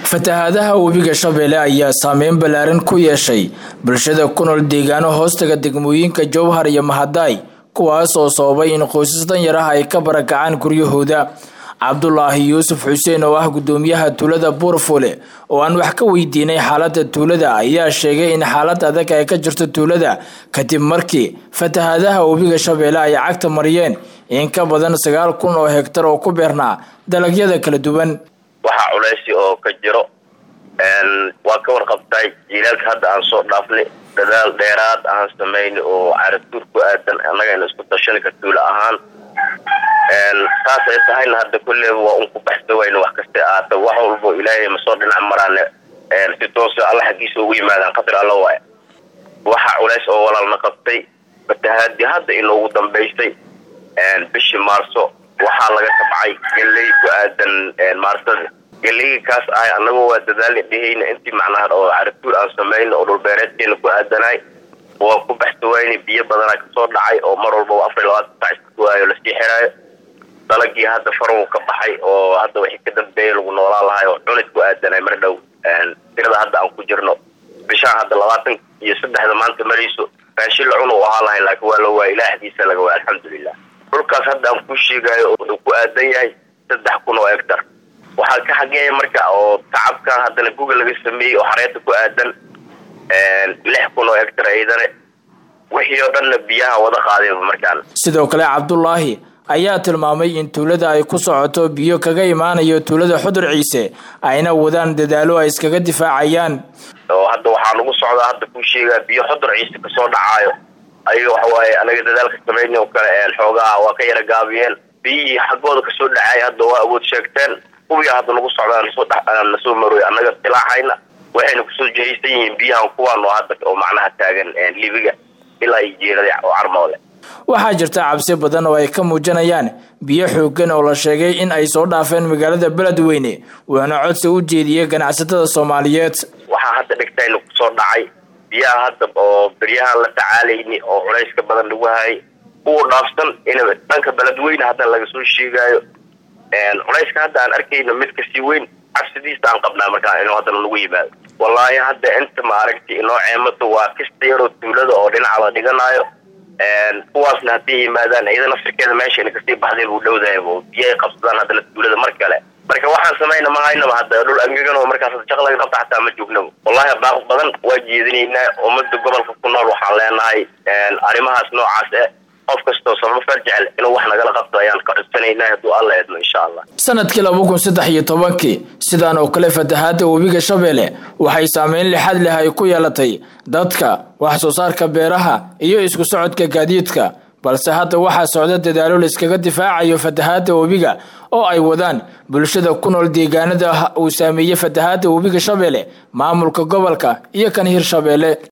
fatahaadaha webiga shabeelle ayaa saameyn ballaaran ku yeeshay bulshada ku nool deegaano hoostaga degmooyinka jowhar iyo mahadaay kuwaas oo sababay in qoysas danyar ah ay ka barakacaan guryahooda cabdulaahi yuusuf xuseen oo ah gudoomiyaha tuulada buurfule oo aan wax ka weydiinay xaalada tuulada ayaa sheegay in xaalad adag ay ka jirto tuulada kadib markii fatahaadaha webiga shabeelle ay cagta mariyeen in ka badan sagaal kun oo hegtar oo ku beernaa dalagyada kala duwan waxaa culeysi oo ka jiro waa ka warqabtay jiilaalka hadda aan soo dhaafnay dadaal dheeraad aan samayna oo caratuur ku aadan annaga ina isku tashani ka tuula ahaan saas ay tahayna hadda kulleyba waa un ku baxsa wayna wax kasta aata wax walbo ilaahay masoo dhinac maraane si toosa alla xaggiisa ugu yimaadaan qadar alla waaya waxaa culeys oo walaalna qabtay fatahaadii hadda inoogu dambaysay bishii maarso waxaa laga tabcay geley ku aadan maarsada geleyga kaas ahay annagu waa dadaali dhehayna intii macnaha oo caratuur aan samayna oo dhulbeereedkeena ku aadanay waa ku baxsawayna biyo badanaa kasoo dhacay oo mar walbaba afar iyo labaatan sac iska waayo lasii xiraayo dalagii hadda farow ka baxay oo hadda wixii ka dambeeya lagu noolaan lahay oo cunid ku aadanay mar dhow tirada hadda aan ku jirno bishaan hadda labaatan iyo saddexda maanta marayso raashin la cun u ahaa lahay laakiin waa la waaya ilaah xadiisa laga waaya alxamdulilah dhulkaas hadda aan ku sheegayo wuxuu ku aadan yahay saddex kun oo hectar waxaa ka xageeya marka oo tacabkan haddana google laga sameeyey oo xareeta ku aadan lix kun oo hectar ciidane wixii oo dhanna biyaha wada qaadayba markaan sidoo kale cabdulaahi ayaa tilmaamay in tuulada ay ku socoto biyo kaga imaanayo tuulada xudur ciise ayna wadaan dadaalo ay iskaga difaacayaan oo hadda waxaa nagu socdaa hadda ku sheegaa biyo xudur ciise kasoo dhacaayo ayaga waxawaaye anaga dadaalka samayni oo kale xoogaha waa ka yara gaabiyeen biyihii xaggooda kasoo dhacay hadda waa awood sheegteen kuwiya hadda nagu socdaa nasoo nasoo maroy annaga ilaaxayna waxayna kusoo jihaysan yihiin biyahan kuwaan oo hadda oo macnaha taagan libiga ilaa iyo jeerada oo carmoole waxaa jirta cabsi badan oo ay ka muujinayaan biyo xoogan oo la sheegay in ay soo dhaafeen magaalada beledweyne wuxuuna codsi u jeediyey ganacsatada soomaaliyeed waxaa hadda dhigtayna kusoo dhacay biyaha hadda oo beryahaan la tacaalayni oo culayska badan lagu hayay kuwa dhaafsan in dhanka beledweyne hadda laga soo sheegaayo culayska hadda aan arkayno mid kasii weyn cabsidiisa aan qabnaa markaa inuu haddana nagu yimaado wallaahi hadda inta maaragtay inoo ceemato waa kasta yaroo tuulada oo dhinaca la dhiganaayo kuwaasna hadday yimaadaan iyada nafsirkeeda meeshayna kasii baxday buu dhowdahay oo biyahay qabsadaan haddana tuulada mar kale marka waxaan samayna ma haynaba hadda dhul angegan oo markaas shaq laga qabta xataa ma joognaba wallahi baaq badan waa jeedinaynaa ummada gobolka ku nool waxaan leenahay arrimahaas noocaas e qof kastoo samafar jecel inuu wax nagala qabto ayaan ka codsanaynaa hadduu alla eedno insha allah sanadkii laba kun saddex iyo tobankii sidaan oo kale fatahaada webiga shabeelle waxay saameyn lixad leh ay ku yeelatay dadka wax soo saarka beeraha iyo isku socodka gaadiidka balse hadda waxaa socda dadaalo la iskaga difaacayo fatahaada webiga oo ay wadaan bulshada ku nool deegaanada uu saameeyey fatahaada webiga shabeelle maamulka gobolka iyo kan hirshabeelle